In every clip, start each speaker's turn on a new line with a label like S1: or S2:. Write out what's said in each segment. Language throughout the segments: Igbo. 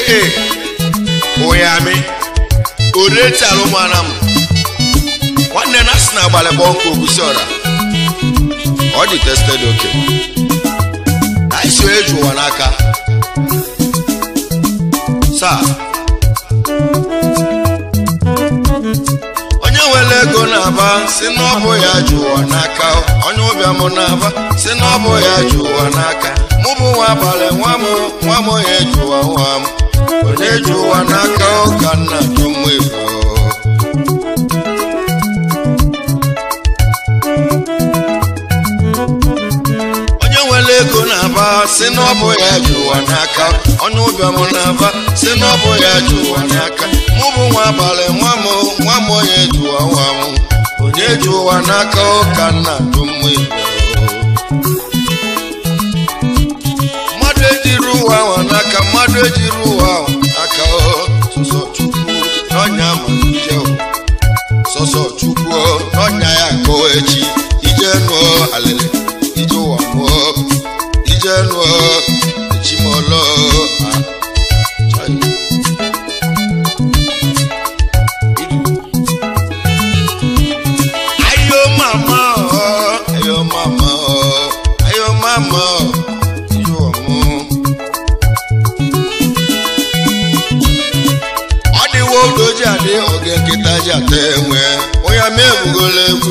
S1: aka ụyami oreti alụmana m nwanne na asị na agbalị bụ ọkụ ogusi ọra ọ dị tested oke anyị so eji ụwa n'aka saa onye nwere ego na-aba si n'ọbụ ya ji ụwa n'aka onye ụbịam na-aba si n'ọbụ ya ji ụwa n'aka mụ bụ nwa abalị nwa m nwa m ya ji ụwa nwa m onye ji ụwa n'aka ụka nna jụ mma ego onye nwere ego na-aba si n'ọbụ ya ji ụwa n'aka onye ụbịam na-aba si n'ọbụ ya ji ụwa n'aka mụ bụ nwa abalị nwa m nwa m onye ji ụwa nwa m onye ji ụwa n'aka ụka nna jụ mma ego mmadụ ejiri ụwa ahụ n'aka mmadụ ejiri ụwa ahụ aka sọsọ chukwu n'ọnya ma ije o. sọsọ chukwu n'ọnya ya ka o echi ije nụọ alele ije ụwa mụọ ije nụọ echimọlọ a chai. ayo mama ọ ayo mama ọ ayo mama ọ ije ụwa mụọ ọ dịwo odo ji adị oge nkịta ji ata enwe onye ma ebugola egwu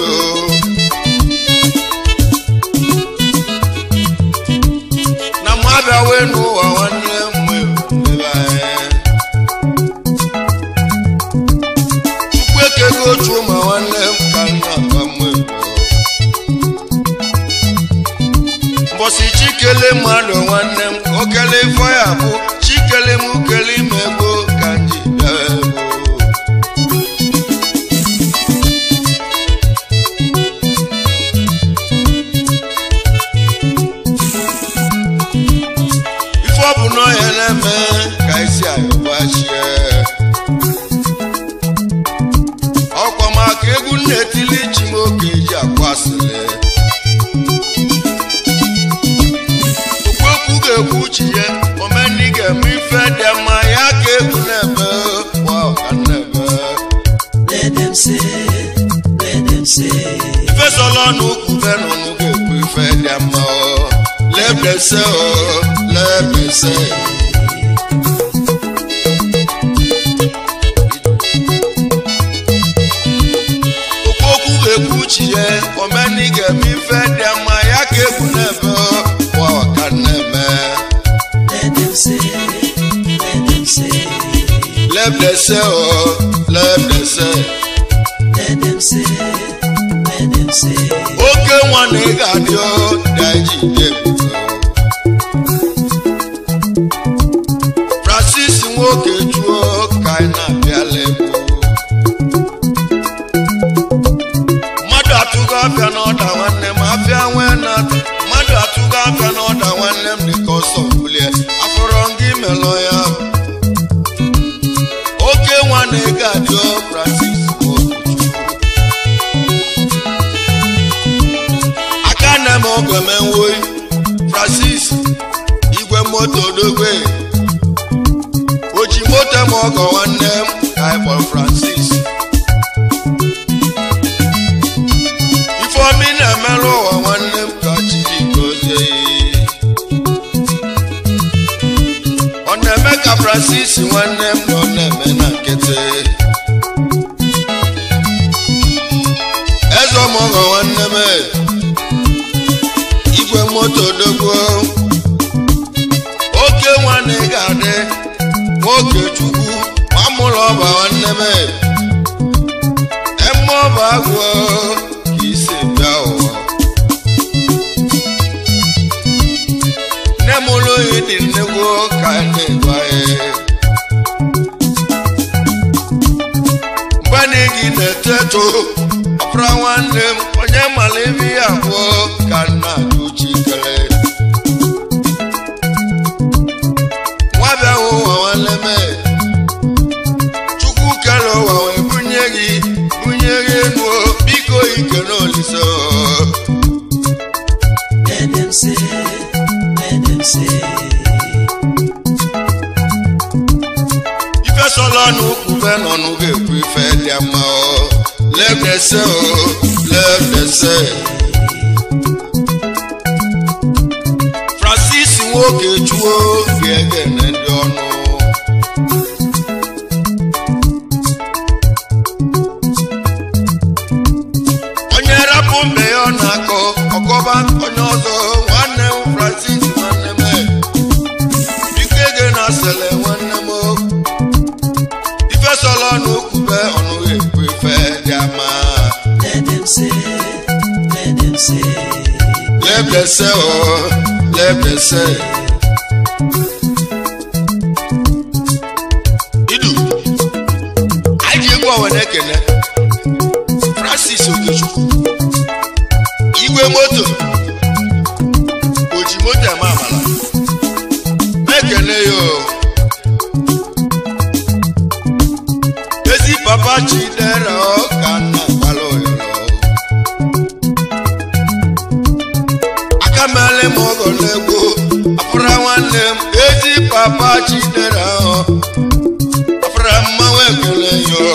S1: na mụ abịa wee n'ụwa nwanne m ebe anyị chukwu ekego otu ma nwanne m ka nna gwa m mbọsị chikele mmadụ nwanne m ka o kele ifo ya bụ chikele m kele ime gboo ka m ji bịa ebe ife ọ bụ n'ọhịa na-eme ka isi ayọbachie ọkwa maka egwu na-etili chi m oge ji akwasịrị okwu ga-ekwu chi ya omeni ga-eme ife dị mma ya ka egwu na-eme kwa ọka na-eme
S2: Let them say, let them say,
S1: ife sọlọ n'ukwu venụnụ ga-ekwu ife dị mma ọ lebese o lebese okwu okwu ga-ekwu chi ya omeni ga-eme ife dị mma ya ka egwu na-eme kwa ọka na-eme
S2: let them say, let them say,
S1: lebese o lebese
S2: let them say, let them say,
S1: oke nwa na ị ga-adị o daji ebube francis nwoke juo ka anyị na-abịala egwu mmadụ atụgo afịa n'ọda nwanne m afịa nwee na mmadụ atụgo afịa n'ọda nwanne m dịka ọsọ bulie afọrọ gị melọ ya oke nwa na ị ga-adị o francis nwoke aka na m oge m enwoyi francis igwe moto dogwe oji moto m ọgọ nwanne m ka anyị kpọrọ francis ifeomi na-emerụ ụwa nwanne m ka chiji gozie ọ na-eme ka francis nwanne m na ọ na-eme na nkịtị eze ọmọgọ nwanne m e. igwe moto dogbo oke nwanne ị ga-adị nwoke chukwu ma mụrụ ọba nwanne m emme ọba agwọ ka isi bịa ụwa nne m ụlọ oyi dị nnegwu ka a na-egwa ya mgbe na gị na-eto eto ọbụra nwanne m onye mara ebe ya abụọ ka nna ajụ chikere nwa bịa hụ ụwa nwanne m chukwu kere ụwa wee bunye gị bunye gị enu biko ike n'olise
S2: let them say, let them say,
S1: sọlọ n'ukwube nọ n'ụga ekwu ife dị mma o lebdese o lebdese francis nwoke chuo ga-egene ndị ọnụ onye rapụ mbe ya ọ na-akọ ọkọba onye ọzọ nwanne m francis nwanne m ike gị na sele nwanne m ife sọlọ n'okwube ọnụghị ekwu ife dị ama
S2: Let them say, let them say,
S1: lebdese o lebdese idu anyị ji egwu ọwa na-ekene francis okechukwu igwe moto oji moto eme amala na-ekene ya o ezi papa chidera ọ ka nna gbala oyolo aka mele m ọgọ n'egwu afụra nwanne m ezi papa chidera ọ afụra mmanwụ ekele yo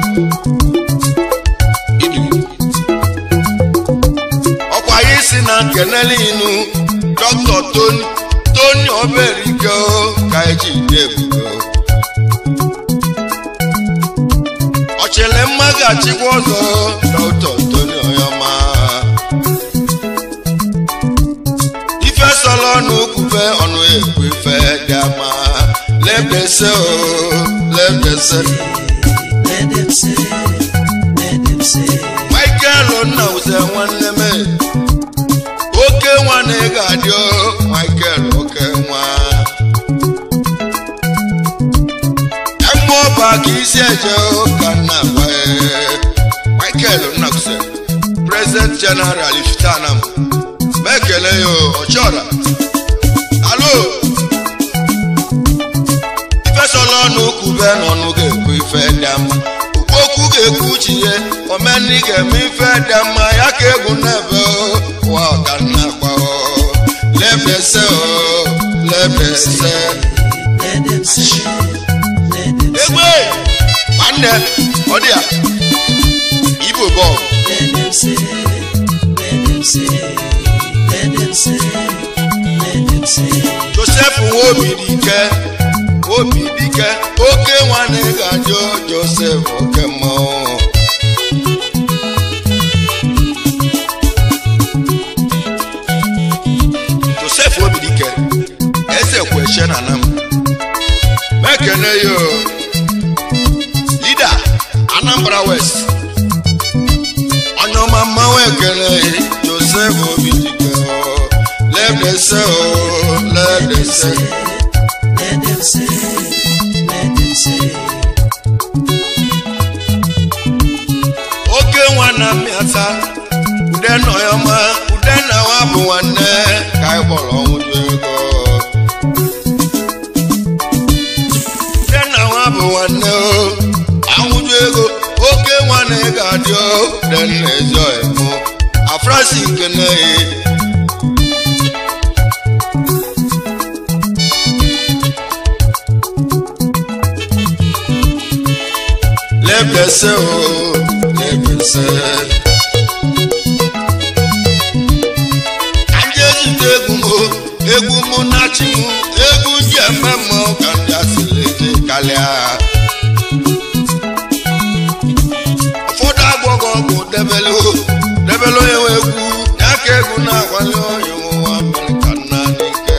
S1: ọkwa ya isi na nkenele inu dọkịta toni toni oberike ka eji ide ebubo ọchịlị mma ga-achịkwa ọzọ dọkịta toni oyoma ife sọlọ n'okwube ọnụ ekwu ife dị ama lebdese o lebdese
S2: let them say, let them say,
S1: michael nna uze nwanne m oke nwa na ị ga-adị o michael oke nwa emme ọba ka isi eje o ka nna gwa michael nna uze president general iftanam mekele ya o ọchọra alo ifesọla ọnụ kwube n'ọnụ ga-ekwu ife dị mma okwu ga-ekwu chie omenni ga-eme ife dị mma ya ka egwu n'ebe o ụwa ọganna gwa o lebese o lebese
S2: let them say, let them say,
S1: egbe nwanne ọ dị ya ibo bọọlụ
S2: let them say, let them say, let them say, let them say,
S1: josef nwobi dike obi dike oke nwanne ga-ajụ josef oke mmanwụ josef obi dike eze kweshe na nam mekene yo lida anambra west onye ọma mmanwụ ekele josef obi dike o lebdese o lebdese
S2: let them say, let them say,
S1: oke nwa na mmịata ude nọ ya ọma ude na nwa bụ nwanne ka anyị kpọrọ ọnwụju ego ude na nwa bụ nwanne o anwụju ego oke nwa na ị ga-adị o ude nna ezi ọhịmụ afrasi nke na lebese o lebese ka ndị ezute egwu m o, egwu mụ na chi m egwu ji eme mmụọ ka ndị asịrị eje karịa ụfọdụ agbọghọ ọgwụ debelu debelu onye nwe egwu ya ka egwu na-akwali onye nwa mere ka nna n'ike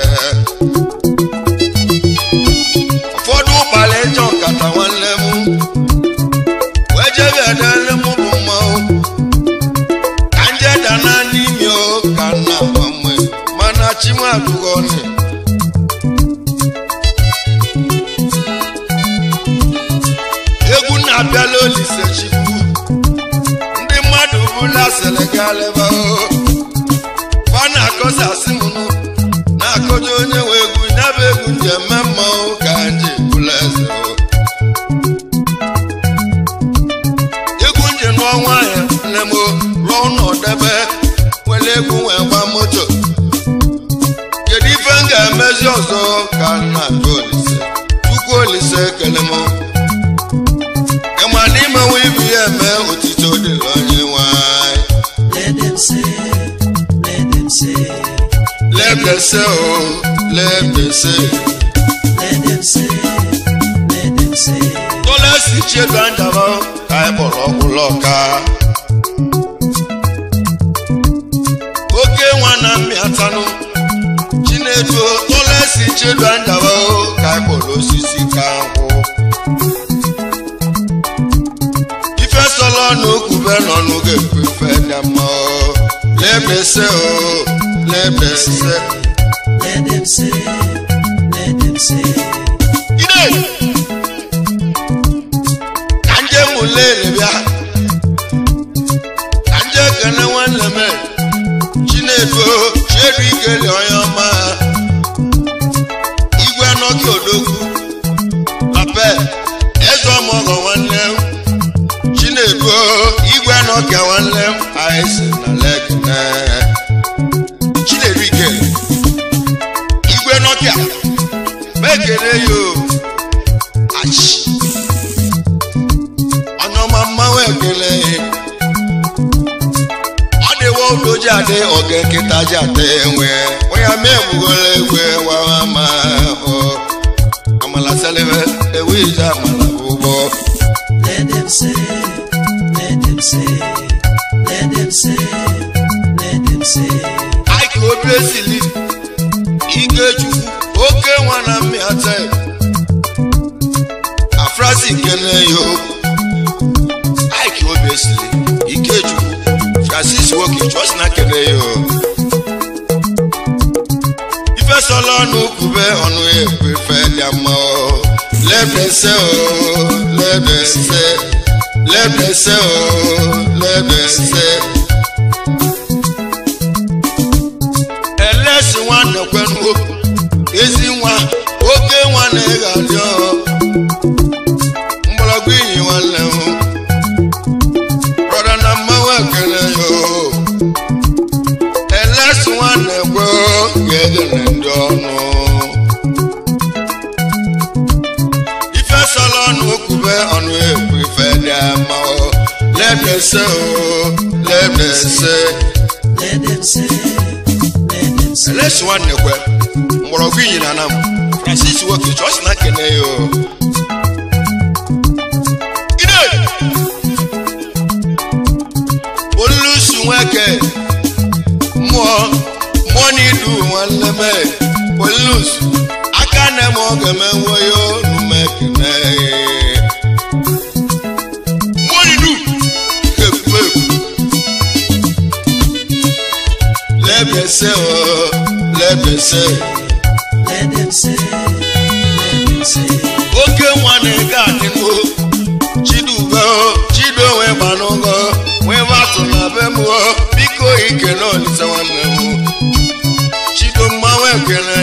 S1: ụfọdụ ụkpala ịchọ nkata nwanne m wee jebe edele mụ bụ mmanwụ ka nje dana n'ime o ka nna gbanwe mana chimadugoni egwu na-abịala olise chukwu ndị mmadụ bụla selegaleba o fa na-akọsasị m nụ na-akọja onye nwe egwu nyaba egwu nji eme mmanwụ ka nji bụla eze o egwu nje n'ọnwa ya nne m rụọ ụlọ debe were egwu wee gba moto kedu ife m ga-emezi ọzọ ka nna jụ olise chukwu olise ekele m na-eme otito dịrị onye nwanyị
S2: Let them say, let them say,
S1: lebese o lebese
S2: let them say, let them say,
S1: tolesi chiedu anjaba ka anyị kpọrọ ọgwụlọ ka oke nwa na mmịatanụ chinedu tolesi chiedu anjaba o ka anyị kpọrọ osisi ka nkwụ ife sọlọ n'okwube nọ n'oge ekwefe dị mma o lebese o lebese
S2: let them say, let them say,
S1: ide ka nje mụlere bịa ka nje kene nwanne m chinedu chiedu ikele onye ọma igwe nọki odogwu ape eze ọmọgọ nwanne m chinedu igwe nọkia nwanne m anyị si na lekene chinedu ikele igwe nọkia mekele yo achi ọnyọma mmanwụ ekele ọ dịwo udoji adị oge nkịta ji ata enwe onye ama egbugoro egwe wawa ma ọ amala selebe ewu ije amala bụ ụgbọ
S2: let them say, let them say, let them say, let them say,
S1: aiki obi esili ikechukwu oke nwa na mmịata afrasi nkene yo aiki obi esili ikechukwu francis nwoke chọs na kene yo ifesola ọnụ kwube ọnụ ekwe fe dị mma o lebese o lebese lebese o lebese elesi nwanne kwenuo ezi nwa oke nwa na-eghe adị ọ mgbọrọgwụ iyi nwanne m brọda na mmanwụ ekele yo elesi nwanne kwe ga-egene ndị ọnụ ife sọrọ ọnụ okwube ọnụ ekwu ife dị ama o lebese o lebese
S2: let them say, let them say,
S1: elesi nwanne kwe mgbọrọgwụ iyi na anam francis nwoke chọọchị na kene ya o ide olusu nweke mmụọ mmụọ n'idu nwanne m olusu aka na m oge m enwe ya olu m ekene mmụọ n'idu ekwu ekwu lebese o lebese
S2: let them say, let them say,
S1: oke nwa na-ege adịgo chidube chidowe gbanụgo nwee batụ na be m o, biko ikele olise nwanne m chido mmanwụ ekele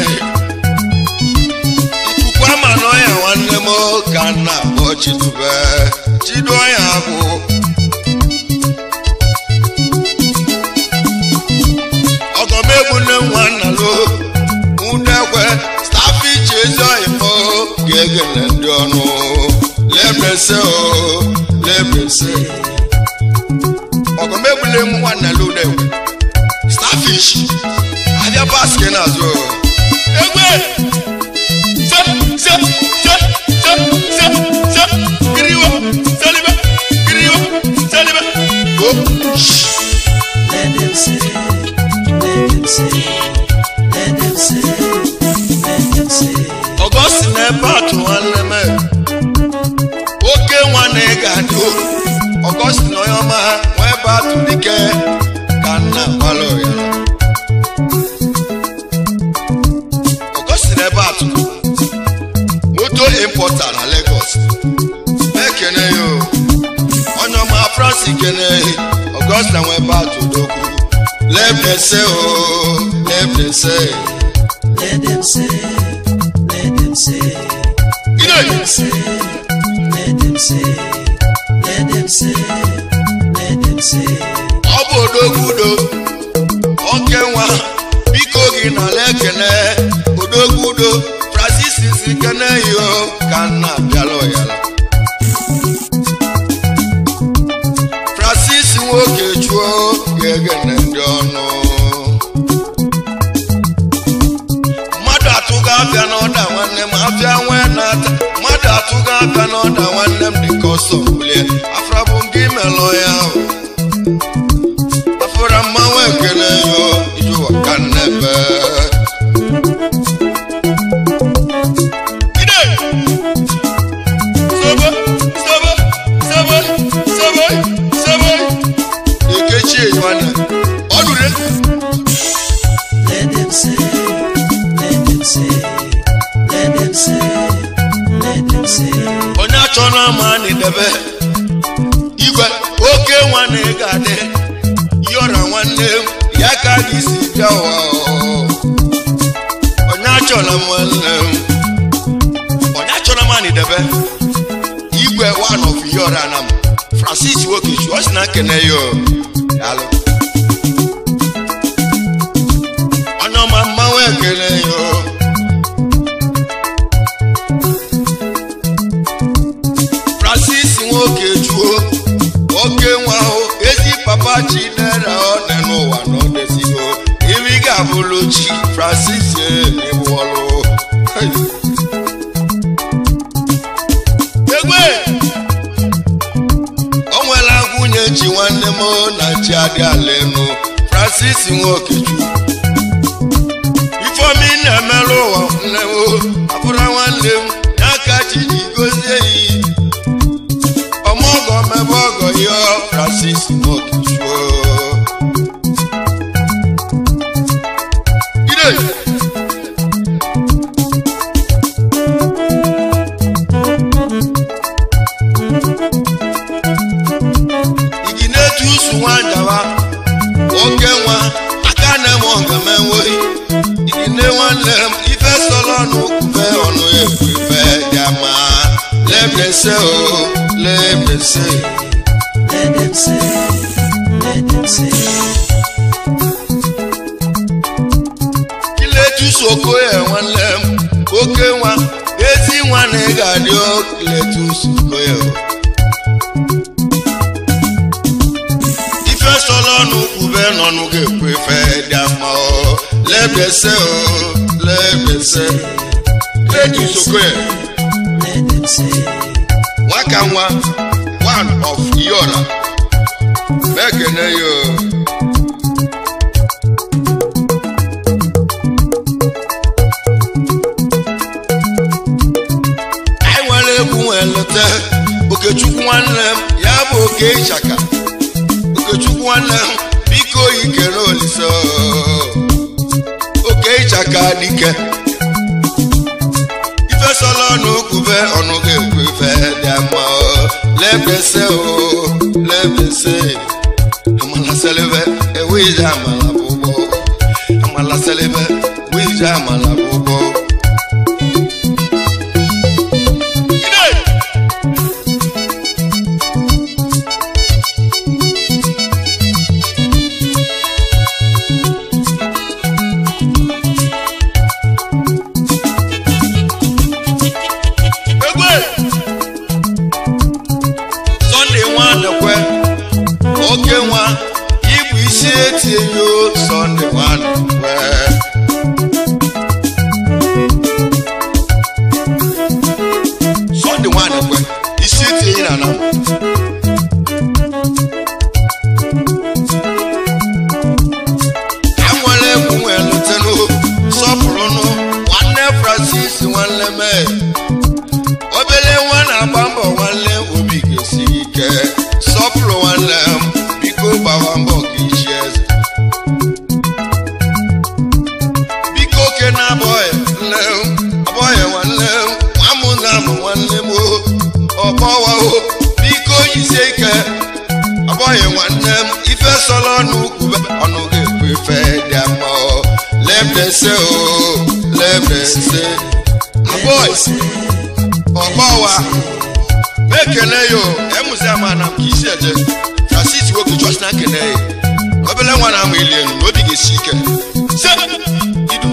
S1: ikuku ama n'ọya nwanne m ka m na-akpọ chidube chido ọya bụ ọgọmegbu nne m nwanna lo udekwe staff iche ezi oyimo ga-egele ndị ọnụ lebese o lebese ọgọmegbule m nwanna lo udekwe starfish abịa baski n'azụ egwe se se se se se se kiriwo selibe kiriwo selibe o
S2: let them say, let them say, let them say, let them say,
S1: ọgọsi na-ebe atụ nwanne m oke nwa na ị ga-adị o ọgọsi na onye ọma nwa ebe atụ dike ka nna gbalụ ya ọgọsi na ebe atụ moto impọta na Lagos ekene ya o onye ọma fransi kene ọgọsi na nwa ebe atụ dokwu lebese o lebese
S2: let them say, let them say,
S1: ide
S2: say, let them say, let them say, let them say,
S1: ọ bụ odogwudo oke nwa biko gị nala ekene odogwudo francis si kene yo ka nna bịala ọyala ọsọ bulie afra bụ nke imelụ ya ahụ afra mmanwụ ekele yo ijuwa ka nnebe Ide! Sebe, sebe, sebe, sebe, sebe. Ekechi nwanne ọdụre
S2: Let them say, let them say, let them say, let them say.
S1: onye achọ na ama n'idebe igwe oke nwanne ga-adị yọra nwanne m ya ka gị si bịa ụwa onye achọla nwanne m onye achọla ma n'idebe igwe one of yọra na m francis wokechu ọ sị na nkene ya o. daalụ onye ọma mmanwụ ekele ya o. francis nwoke juo oke nwa ahụ ezi papa chinere ọdị n'ụwa na ọdịzigo iri ga-abụrụ chi francis ebuọlụ egwe o nwela nwunye chi nwanne m na chi adị ala enu francis nwoke juo ifeomi na-emerụ ụwa nne m abụrụ nwanne m n'aka chi ji gozie ya ọmọgọ mẹbọ ọgọ yọ francis mokichuo. ire igi na-etu usu nwandawa oke nwa aka na-eme ọgamewe igi ne nwanne m ife sọlọ n'okwufe ọnụ ekwu ife dị ama lebese o lebese
S2: Let them say, let them say.
S1: kiletus okoye nwanne m oke nwa ezi nwa na ị ga-adị o kiletus okoye o. ife sọlọ n'ukwube nọnụ ga-ekwu ife dị ama o lebese o lebese kiletus okoye
S2: Let them say,
S1: nwaka nwa one of yora mekene yo anyị nwere egwu nwee leta okechukwu nwanne m ya bụ oke ịchaka okechukwu nwanne m biko yikere olise oke ịchaka dike ife sọlọ n'okwube ọnụ ga-ekwu ife dị mma o. lebese o lebese amala selebe ewije amala bụbọ amala selebe wije amala bụbọ Ide! egwe sọnde nwa dekwe oke nwa ịbụ isi etinye sọnde nwa dekwe sọnde nwa dekwe isi etinye na nam enwere egwu nwee lụtenụ sọpụrụnụ nwanne francis nwanne mee obere nwa na-agba mbọ nwanne obi ga-esi ike sọpụrụ nwanne m biko gbawa mbọ ka ichi eze biko oke na-abọghị nne m abọghị nwanne m nwamụ na amụ nwanne m o ọgbọwaho biko yisie ike abọghị nwanne m ife sọrọ ọnụ kwube ọnụ ga-ekwu ife dị ama o lebese o lebese abọghị ọgbọwa mekele yo emuzi ama na ka isi eje francis nwoke chọs na kene ya obele nwa na-amụ ili elu na obi ga-esi ike se idu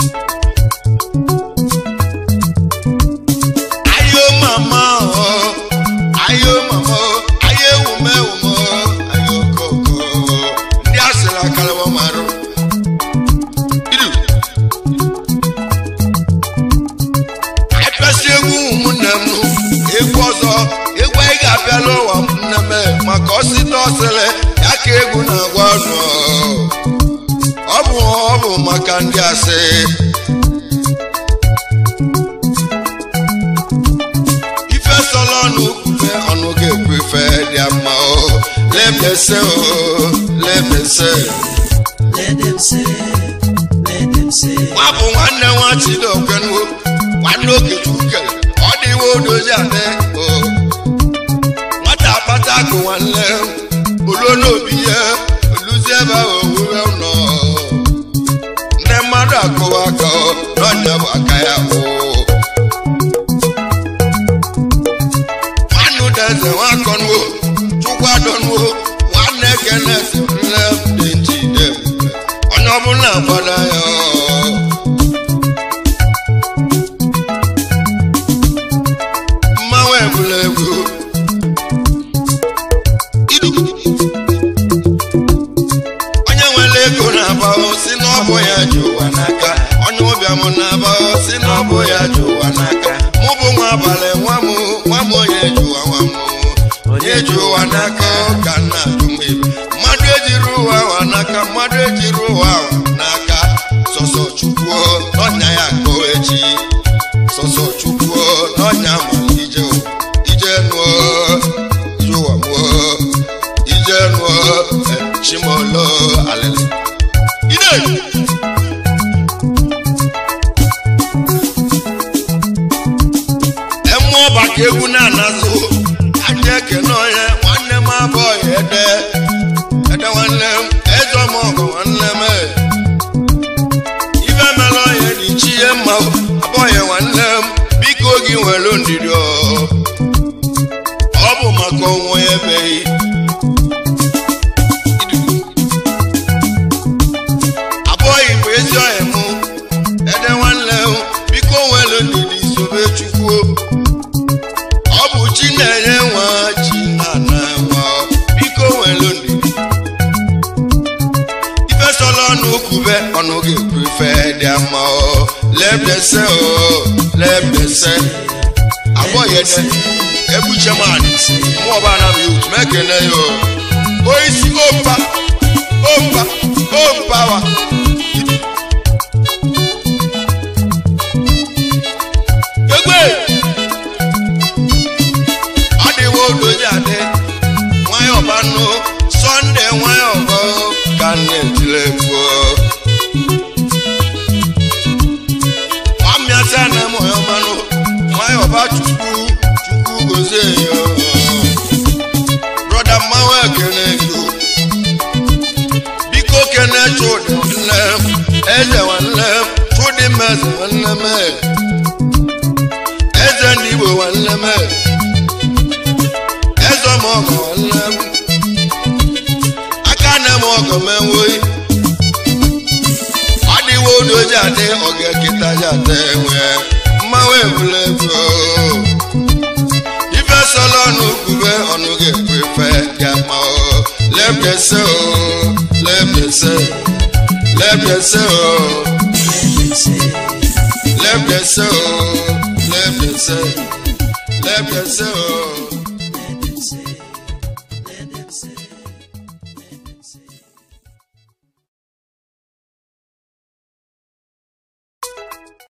S1: ayo mama o ayo mama o ayo ewume ewume o ayo koko ndị asịrị akalawa marụ idu apịasị egwu ụmụnne m egwu ọzọ egwu anyị ga ọsịta ọsịlị ya ka egwu na-agwa ọnụ ọ bụ ọ bụ maka ndị asị ife sọlọ ọnụ kwufe ọnụ ga-ekwu ife dị mma o lebese o lebese
S2: Let them say, let them say,
S1: nwa bụ nwanne nwa chidokwenuo nwanne okechukwu kere ọ dịwo odozi adị o nwata akpata akụ nwanne oluo n'obi ya oluzi ebe ahụ owuwe nọ nne mmadụ akụwa aka ọ, n'ọnya bụ aka ya o nwanne udeze nwakọnuo chukwu adọnuo nwanne kenes nne dị njide onye ọbụla gbada ya ọ. mmanwụ ebula egwu Idu. onye nwere ego na-aba si n'ọbụ ya ji ụwa n'aka onye ụbịam na-aba si n'ọbụ ya ji ụwa n'aka mụ bụ nwa abalị nwa m nwa m onye ji ụwa nwa m onye ji ụwa n'aka ka nna ajụm ibe mmadụ ejiri ụwa ụwa n'aka mmadụ ejiri ụwa ụwa n'aka sọsọ chukwu n'ọnya ya ka o echi sọsọ chukwu n'ọnya ma ije o, ije nụọ ije ụwa mụọ ije nụọ eh, chimolo alele ide emu ọba ka egwu na-anazụ anya ekene onye nwanne m abụghị ede ede nwanne m eze m ọgọ nwanne m eh. ife mere onye dị chi ihe mma abụghị nwanne m biko gị nwere ndidi ọ ọ bụ maka onwe ya ebeghị abụghị bụ ezi ọhịa mụ ede nwanne m biko nwere ndidi sobe chukwu ọ bụ chi na-enye nwa chi na-ana nwa biko nwere ndidi ife sọlọ ọnụ kwube ọnụ ga-ekwu ife dị ama o lebese o lebese abọghede egbuche mmadụ mụ ọba na bụ yut mekene ya o oisi opa opa opawa egbe ọ dịwo odozi adị nwayọ banụ sọnde nwayọ bọ ka na-etile gbuo nwamịata na mọyọ manụ nwayọ ba chukwu chukwu gozie ya brọda mmanwụ ekene yo biko kene chụdị nwanne m eze nwanne m chụdị m eze nwanne m eze ndị igbo nwanne m eze m ọgọ nwanne m aka nne m ọgọ m enweghị ọ dịwo odoji adị ọga ekita ji ata enwe mmanwụ ebule ego ife sọlọ ọnụ kwube ọnụ ga-ekwe ife ya ma o lebese o lebese lebese o
S2: let them say,
S1: lebese o lebese lebese o